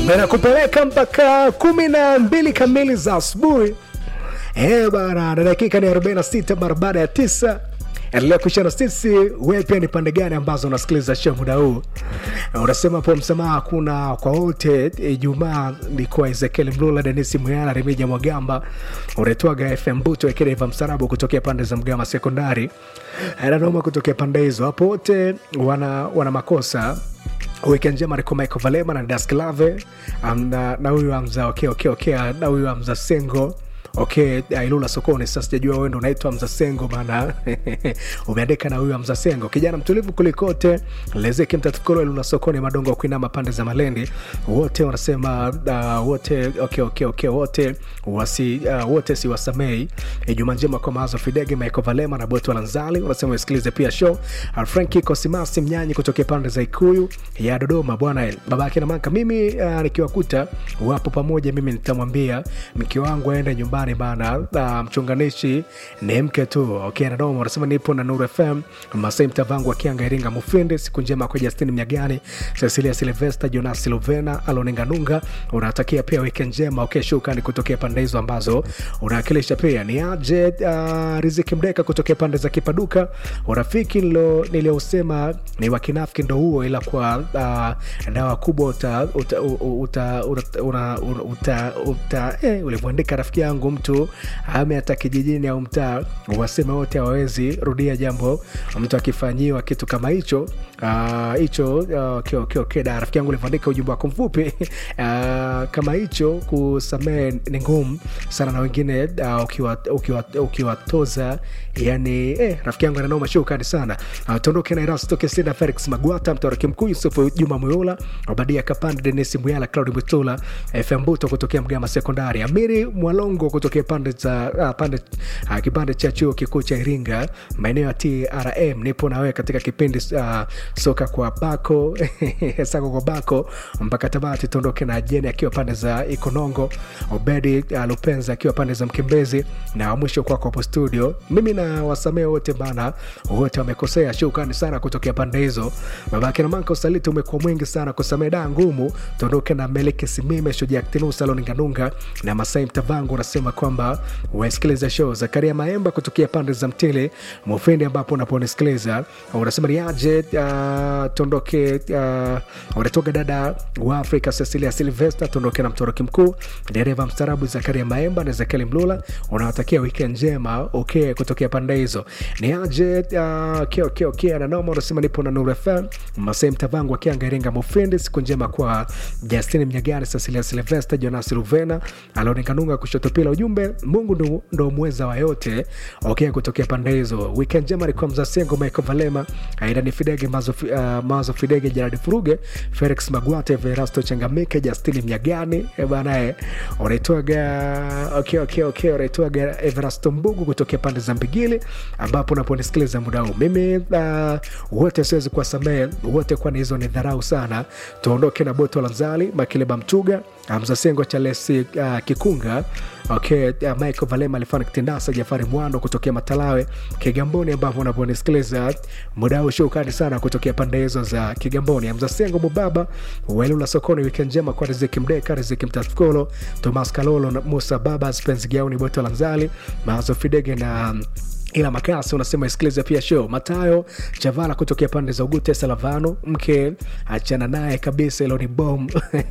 na nakupeleka mpaka kumi na mbili kamili za asubuhi Eh bana, na dakika ni 46 mara baada ya tisa. Endelea kushana sisi, wewe pia ni pande gani ambazo unasikiliza show muda huu? Na Unasema hapo msamaha kuna kwa wote. Ijumaa ni kwa Ezekiel Mlula, Denisi Muyala, Remija Mwagamba, unaitwaga FM Buto Ekedeva Msarabu kutokea pande za Mgama Sekondari, Nanoma kutokea pande hizo. Hapo wote wana, wana makosa Weekend njema niko Michael Valema na Dasklave um, na na huyu Amza okay, okay, okay, na huyu Amza Sengo okay, uh, Ilula sokoni. Sasa sijajua wewe ndo unaitwa Amza Sengo maana umeandika na huyu Amza Sengo, kijana mtulivu kulikote, lezeki mtatukolo Ilula sokoni, madongo kuinama pande za Malendi, wote wanasema uh, wote okay, okay, okay, wote wasi uh, wote si wasamei. Ijumaa njema kwa Mazo Fidege, Michael Valema na Boto Lanzali, wanasema usikilize pia show uh, Franki Kosimasi Mnyanyi kutokea pande za Ikuyu ya Dodoma bwana babake na maka. Mimi uh, nikiwakuta wapo pamoja, mimi nitamwambia mke wangu aende nyumbani bana. Uh, mchunganishi ni mke tu. Okay, Dodoma wanasema nipo na Nuru FM Masai Mtavangu akianga Iringa Mufindi. Siku njema kwa Justin Mnyagani, Cecilia Silvester, Jonas Silvena, Aloninga Nunga, unatakia pia weekend njema. Okay, shukrani kutokea pande hizo ambazo unawakilisha. Pia ni aje uh, Riziki Mdeka kutokea pande za Kipaduka. Urafiki nilo niliosema ni wakinafiki ndo huo, ila kwa uh, dawa kubwa uta, uta, uta, uta, una, uta, uta eh, ulivyoandika rafiki yangu mtu ame hata kijijini au mtaa waseme wote hawawezi rudia jambo mtu akifanyiwa kitu kama hicho hicho uh, uh, okay, okay, okay, da rafiki yangu ulivyoandika ujumbe wako mfupi uh, kama hicho kusamehe ni ngumu sana na wengine uh, ukiwatoza ukiwa, ukiwa, ukiwa yani eh, rafiki yangu ananoma shukrani sana uh, tuondoke na Erasto Kesina Felix Magwata mtaraki mkuu Yusufu Juma Muyula Obadia Kapande Denisi Muyala Claudi Mutula FM Buto kutokea Mgama Sekondari Amiri Mwalongo kutokea pande za uh, pande uh, kipande cha chuo kikuu cha Iringa maeneo ya TRM nipo na wewe katika kipindi uh, soka kwa bako sako kwa bako mpaka Tabati tuondoke na Jeni akiwa pande za Ikonongo Obedi uh, Lupenza akiwa pande za Mkimbezi na mwisho kwako hapo studio mimi na wasamee wote bana wote wamekosea shukrani sana kutokea pande hizo babake na manka usaliti umekuwa mwingi sana kusamee daa ngumu tuondoke na meleke simime shojaktinusa loninganunga na masai mtavangu unasema kwamba wasikiliza show zakaria maemba kutokea pande za mtili mufindi ambapo unaponisikiliza unasema niaje uh, tuondoke uh, unatoka dada wa afrika cecilia silvester tuondoke na mtoroki mkuu dereva mstarabu zakaria maemba na zakeli mlula unawatakia weekend njema okay kutokea pande hizo ni aje uh, okay, okay, okay. ananoma unasema nipo na nuru fm masei mtavangu akianga iringa mufindi siku njema kwa justin mnyagani cecilia silvester jonas ruvena alionekanunga kushoto pila ujumbe mungu ndo, ndo mweza wa yote okay kutokea pande hizo weekend njema ni kwa mzasengo michael valema aidani fidege mazo, uh, mazo fidege jaradi furuge felix magwate verasto changamike justini mnyagani banae unaitwaga okay, okay, okay, unaitwaga everasto mbugu kutokea pande za mbigili ambapo unaponisikiliza muda huu mimi uh, wote siwezi kuwasamehe wote kwani hizo ni dharau sana tuondoke na boto lanzali makileba mtuga mzasengo chalesi uh, kikunga okay, uh, michael valema alifana kitindasa jafari mwando kutokea matalawe kigamboni ambapo unaponisikiliza muda huu shukani sana kutokea pande hizo za kigamboni mzasengo mubaba wailula sokoni wiki njema kwa riziki mdeka riziki mtatkolo tomas kalolo na musa baba spens gauni boto lanzali mazo fidege na um, ila makasi unasema isikilize pia show matayo chavala kutokea pande za ugute salavano mke achana naye kabisa ilo ni bom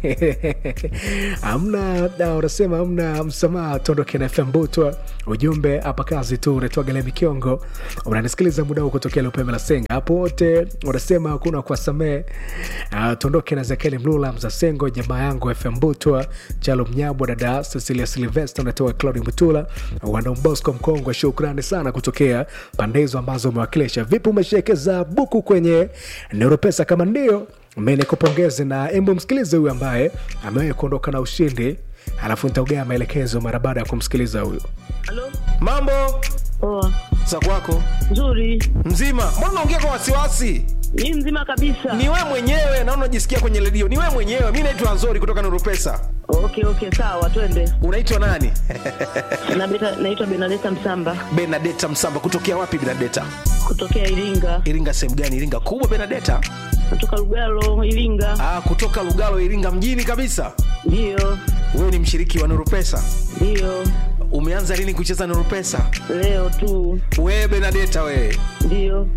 amna unasema amna msamaha tuondoke na fm butwa ujumbe hapa kazi tu unatwaga mikiongo unanisikiliza muda huu kutokea lupembe la senga hapo wote unasema hakuna kuwasamee uh, tuondoke na zakeli mlula mzasengo jamaa yangu fm butwa chalo mnyabwa dada cecilia silvester unatoka claudi mutula wandombosco mkongwe shukrani sana kutokea pande hizo ambazo umewakilisha vipi umeshekeza buku kwenye neuropesa kama ndio menekupongeze na embu msikilize huyu ambaye amewahi kuondoka na ushindi alafu nitaugea maelekezo mara baada ya kumsikiliza huyu Halo? mambo Poa. za kwako Nzuri. mzima mbona unaongea kwa wasiwasi Ni mzima kabisa. ni we mwenyewe naona unajisikia kwenye redio ni we mwenyewe mi naitwa nzori kutoka nurupesa Okay, okay, sawa, twende. unaitwa nani Na beta, naitwa Benadeta Msamba benadeta msamba kutokea wapi benadeta kutokea Iringa. iringa sehemu gani iringa kubwa benadeta Kutoka Lugalo, Iringa. ah, kutoka lugalo iringa mjini kabisa Ndiyo, wewe ni mshiriki wa nuru pesa ndiyo, umeanza lini kucheza nuru pesa leo tu. wewe benadeta wewe Ndiyo,